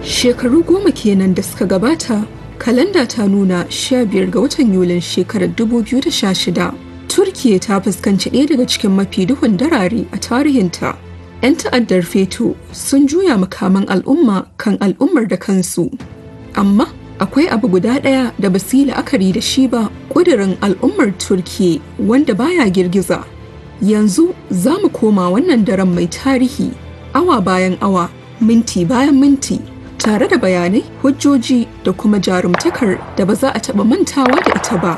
Shekaru goma kenan da suka gabata, kalanda ta nuna 15 ga watan Yulin shekarar 2016. Turkiya ta fuskanci ɗaya daga cikin mafi duhun darare a tarihinta. 'Yan ta'addar feto sun juya makaman al'umma kan al'ummar da kansu. Amma akwai abu guda ɗaya da ba su yi la'akari da shi ba ƙudurin al'ummar Turkiya wanda baya girgiza. Yanzu za mu koma wannan daren mai tarihi, awa bayan awa, minti bayan minti. tare da bayanai hujjoji da kuma jarumtakar da ba za a taɓa mantawa da ita ba.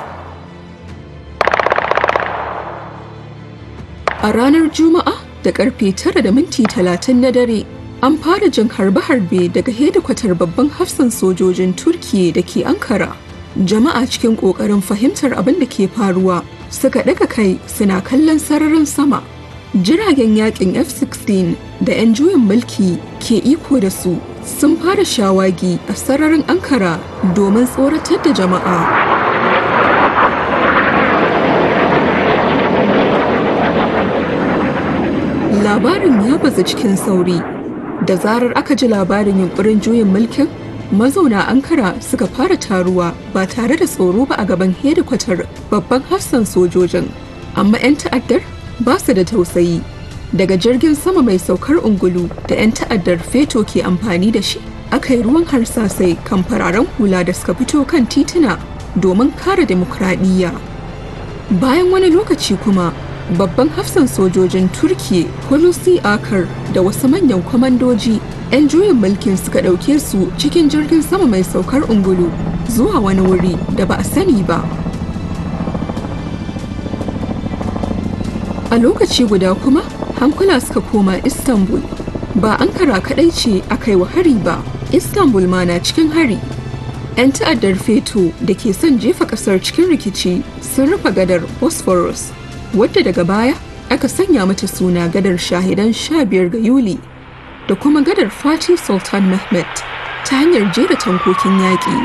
A ranar Juma'a da karfe tara da minti talatin na dare, an fara jin harbe-harbe daga hedikwatar babban hafsan sojojin Turkiyya da ke Ankara. Jama'a cikin ƙoƙarin fahimtar abin da ke faruwa suka ɗaga kai suna kallon sararin sama. Jiragen yakin F-16 da 'yan juyin mulki ke iko da su sun fara shawagi a sararin Ankara domin tsoratar da jama'a. Labarin ya baza cikin sauri. Da zarar aka ji labarin yunkurin juyin mulkin, mazauna Ankara suka fara taruwa ba tare da tsoro ba a gaban hedikwatar babban hafsan sojojin. Amma 'yan ta'addar ba su da tausayi. daga jirgin sama mai saukar ungulu da 'yan ta'addar feto ke amfani da shi aka yi ruwan harsasai kan fararen hula da suka fito kan tituna domin kare demokradiyya bayan wani lokaci kuma babban hafsan sojojin turkiya hulusi akar da wasu manyan kwamandoji 'yan juyin mulkin suka ɗauke su cikin jirgin sama mai saukar ungulu zuwa wani wuri da ba a sani ba a lokaci guda kuma hankula suka koma istanbul ba ankara kadai ce aka yi wa hari ba istanbul ma na cikin hari 'yan ta'addar feto da ke son jefa kasar cikin rikici sun rufe gadar bosphorus wadda daga baya aka sanya mata suna gadar shahidan 15 ga yuli da kuma gadar fatih sultan mehmet ta hanyar jera tankokin yaƙi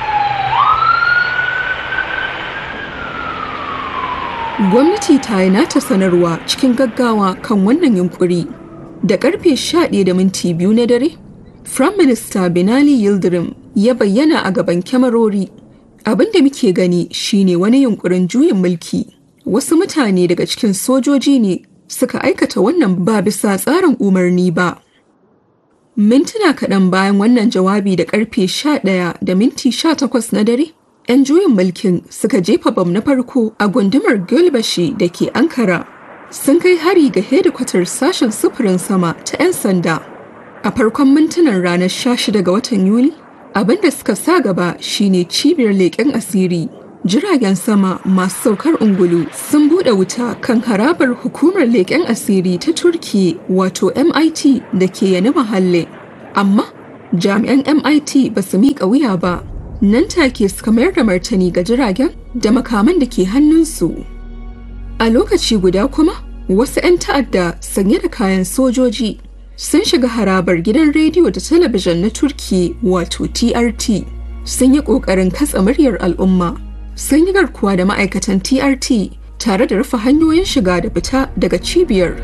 gwamnati ta yi nata sanarwa cikin gaggawa kan wannan yunkuri da karfe 11 da minti biyu na dare Prime Minister Binali Yildirim ya bayyana a gaban kyamarori abin da muke gani shine wani yunkurin juyin mulki wasu mutane daga cikin sojoji ne suka aikata wannan ba bisa tsarin umarni ba mintuna kaɗan bayan wannan jawabi da karfe 11 da minti 18 na dare 'yan juyin mulkin suka jefa bam na farko a gundumar Gölbashi da ke Ankara. Sun kai hari ga hedikwatar sashen sufurin sama ta 'yan sanda. A farkon mintunan ranar 16 ga watan Yuli, abin da suka sa gaba shine cibiyar leƙen asiri. Jiragen sama masu saukar ungulu sun buɗe wuta kan harabar hukumar leƙen asiri ta Turki wato MIT da ke yani mahalle. Amma jami'an MIT ba su miƙa wuya ba. nan take suka mayar da martani ga jiragen da makaman da ke hannunsu. A lokaci guda kuma, wasu 'yan ta'adda sanye da kayan sojoji sun shiga harabar gidan rediyo da talabijin na Turki wato TRT. Sun yi ƙoƙarin katsa muryar al'umma, sun yi garkuwa da ma'aikatan TRT tare da rufe hanyoyin shiga da fita daga cibiyar.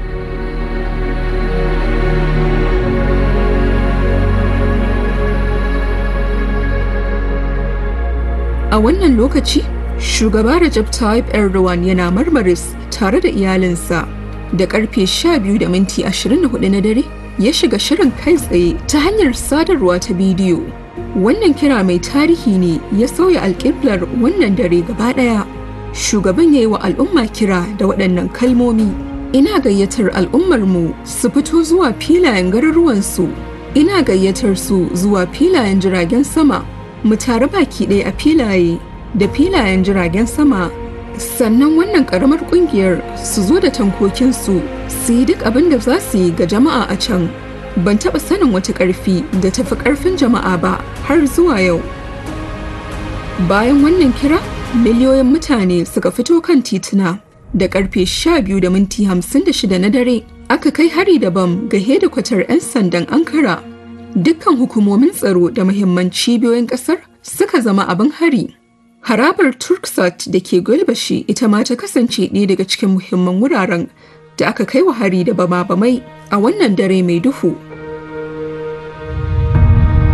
A wannan lokaci, shugaba Recep Tayyip Erdogan yana marmaris tare da iyalinsa da karfe 12 da minti 24 na dare ya shiga shirin kai tsaye ta hanyar sadarwa ta bidiyo. Wannan kira mai tarihi ne ya sauya alƙiblar wannan dare gaba ɗaya. Shugaban ya yi wa al'umma kira da waɗannan kalmomi. Ina gayyatar al'ummarmu su fito zuwa filayen garuruwansu. Ina gayyatar su zuwa filayen jiragen sama mu tare baki ɗaya a filaye da filayen jiragen sama sannan wannan ƙaramar ƙungiyar su zo da tankokinsu su yi duk abin da za su yi ga jama'a a can ban taɓa sanin wata ƙarfi da tafi ƙarfin jama'a ba har zuwa yau bayan wannan kira miliyoyin mutane suka fito kan tituna da ƙarfe 12 da minti 56 na dare aka kai hari da bam ga hedikwatar 'yan sandan ankara dukkan hukumomin tsaro da muhimman cibiyoyin kasar suka zama abin hari. Harabar Turksat da ke Gulbashi ita ma ta kasance ɗaya daga cikin muhimman wuraren da aka kai wa hari da bama-bamai a wannan dare mai duhu.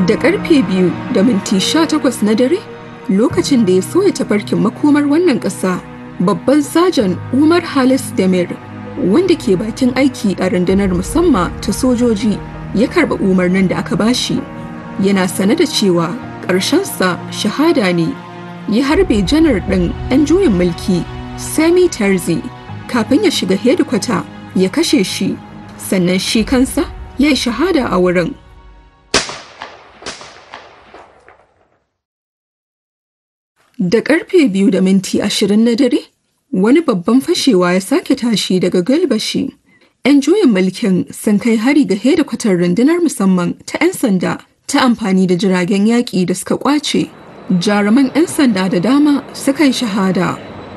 Da karfe biyu da minti sha takwas na dare, lokacin da ya soya tafarkin makomar wannan ƙasa, babban sajan Umar Halis Demir, wanda ke bakin aiki a rundunar musamman ta sojoji, ya karɓa umarnin da aka bashi. Yana sane da cewa ƙarshensa shahada ne, ya harbe janar ɗin 'yan juyin mulki, Sami Tarzi, kafin ya shiga hedikwata ya kashe shi, sannan shi kansa ya yi shahada a wurin. Da karfe biyu da minti ashirin na dare, wani babban fashewa ya sake tashi daga galbashi. 'Yan juyin mulkin sun kai hari ga hedikwatar rundunar musamman ta 'yan sanda ta amfani da jiragen yaƙi da suka ƙwace. Jaruman 'yan sanda da dama suka yi shahada.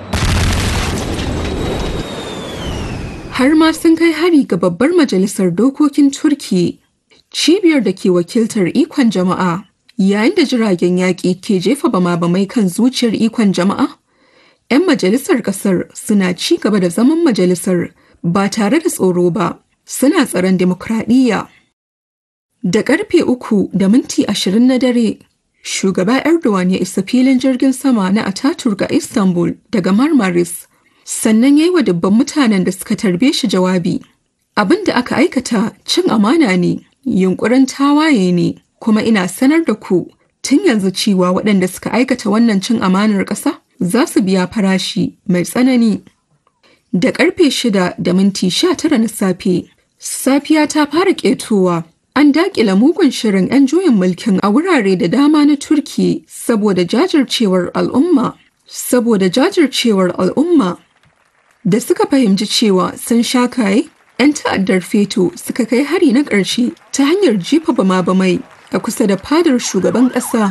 Har ma sun kai hari ga babbar majalisar dokokin Turki, cibiyar da ke wakiltar ikon jama'a. Yayin da jiragen yaƙi ke jefa bama-bamai kan zuciyar ikon jama'a, 'yan majalisar ƙasar suna ci gaba da zaman majalisar ba tare da tsoro ba, suna tsaron demokradiyya. Da ƙarfe uku da minti ashirin na dare, shugaba Erdogan ya isa filin jirgin sama na Ataturk a Istanbul daga Marmaris, sannan ya yi wa dubban mutanen da suka tarbe shi jawabi. Abin da aka aikata cin amana ne, yunkurin tawaye ne. kuma ina sanar da ku tun yanzu cewa waɗanda suka aikata wannan cin amanar ƙasa za su biya farashi mai tsanani. Da ƙarfe shida da minti sha tara na safe, safiya ta fara ƙetowa. An daƙila mugun shirin 'yan juyin mulkin a wurare da dama na Turki saboda jajircewar al'umma. Saboda jajircewar al'umma da suka fahimci cewa sun sha kaye, 'yan ta'addar feto suka kai hari na ƙarshe ta hanyar jefa bama-bamai a kusa da fadar shugaban ƙasa.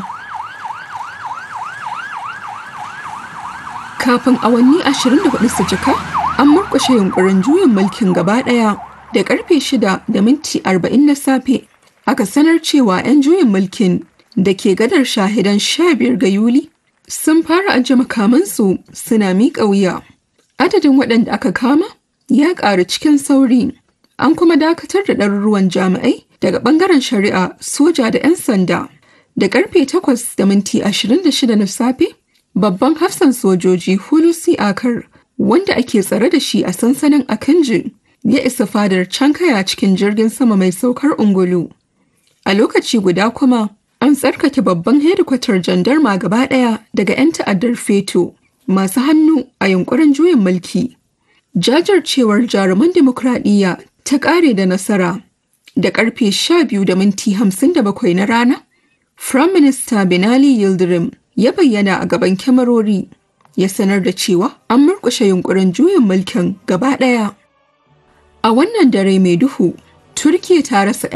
Kafin awanni 24 su cika, an murƙushe yunkurin juyin mulkin gaba ɗaya da ƙarfe 6 da minti 40 na safe. Aka sanar cewa 'yan juyin mulkin da ke gadar shahidan 15 ga Yuli sun fara ajiye makamansu suna miƙa wuya. Adadin waɗanda aka kama ya ƙaru cikin sauri. An kuma dakatar da ɗaruruwan jami'ai daga ɓangaren shari'a soja da 'yan sanda da karfe 8 da minti 26 na safe babban hafsan sojoji hulusi akar wanda ake tsare da shi a sansanin akanji ya isa fadar cankaya cikin jirgin sama mai saukar ungulu a lokaci guda kuma an tsarkake babban hedikwatar jandarma gaba ɗaya daga 'yan ta'addar feto masu hannu a yunkurin juyin mulki jajircewar jaruman dimokuraɗiyya ta ƙare da nasara da karfe 12 da minti 57 na rana, Prime Minister Binali Yildirim ya bayyana a gaban kyamarori ya sanar da cewa an murkushe yunkurin juyin mulkin gaba ɗaya. A wannan dare mai duhu, Turkiya ta rasa